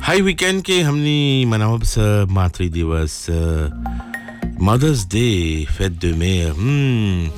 हाई weekend के हमनी मनावब स मातृ दिवस मदर्स डे फेट de mer हम्म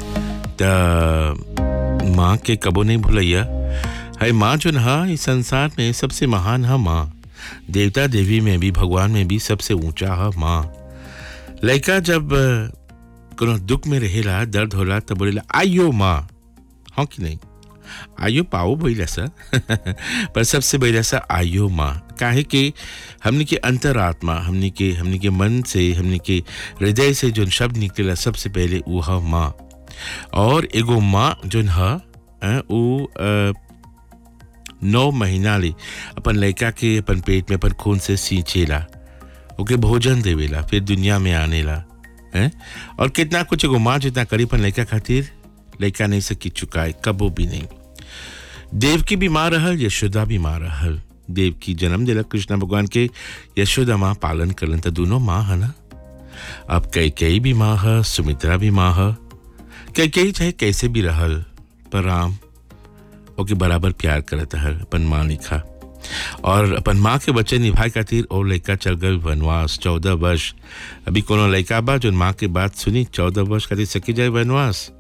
त माँ के कबो नहीं भूलैया है माँ जो हा इस संसार में सबसे महान है माँ देवता देवी में भी भगवान में भी सबसे ऊंचा है माँ लड़का जब अ, कोनो दुख में रहेला दर्द होला तब बोलेला आइयो माँ हाँ कि नहीं आइयो पाओ बोला सा पर सबसे बढ़िया सा आइयो माँ काहे कि हमने के अंतरात्मा हमने के हमने के मन से हमने के हृदय से जो शब्द निकलेला सबसे पहले वो है माँ और एगो माँ जोन है अ, उ अ, नौ महीना ले अपन लड़का के अपन पेट में अपन खून से सींचेला ओके भोजन देवेला फिर दुनिया में आनेला हैं और कितना कुछ एगो माँ जितना करी अपन लड़का खातिर लड़का नहीं सकी चुकाए कबो भी नहीं देव की भी माँ रहल यशोदा भी माँ रहल देव की जन्म दिलक कृष्ण भगवान के यशोदा माँ पालन करलन तो दोनों माँ है ना अब कई कई भी माँ है सुमित्रा भी माँ है कई कई चाहे कैसे भी रहल पर राम ओके बराबर प्यार करत हल अपन माँ लिखा और अपन माँ के बच्चे निभाए खातिर और लड़का चल गए वनवास चौदह वर्ष अभी कोनो लड़का बा जो माँ के बात सुनी चौदह वर्ष खातिर सकी जाए वनवास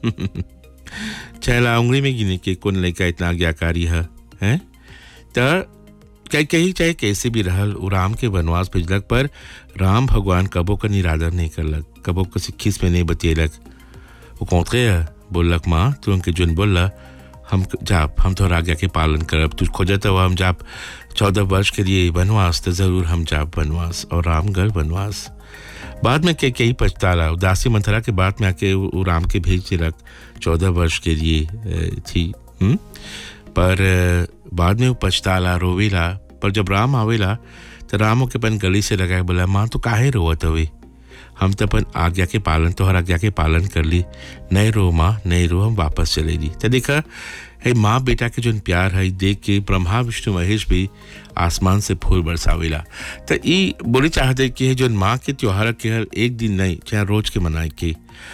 छहला उंगली में गिने के कौन लड़का इतना आज्ञाकारी है हैं त कहीं कहीं चाहे कैसे भी रहल उ राम के वनवास भेजलक पर राम भगवान कबो का निरादर नहीं करलक कबो को खिस में नहीं बतेलक वो कौन है बोललक माँ तू उनके जुन बोलला हम जाप हम तो आज्ञा के पालन करब तू खोजत हो हम जाप चौदह वर्ष के लिए वनवास तो जरूर हम जाप वनवास और राम गल वनवास बाद में के कई पछताला उदासी मंथरा के बाद में आके वो वो राम के भेज दिलक चौदह वर्ष के लिए अ, थी हुँ? पर अ, बाद में वो पछताला रोवेला पर जब राम आवेला तो राम के अपन गली से लगाए बोला माँ तो काहे रोवत हवे हम तो अपन आज्ञा के पालन तोहर आज्ञा के पालन कर ली नहीं रो माँ नहीं रो हम वापस चले ली तो देखा है माँ बेटा के जो प्यार है देख के ब्रह्मा विष्णु महेश भी आसमान से फूल बरसावेला तो ई बोले चाहते कि है जो माँ के त्योहार के हर एक दिन नहीं चाहे रोज के मनाए के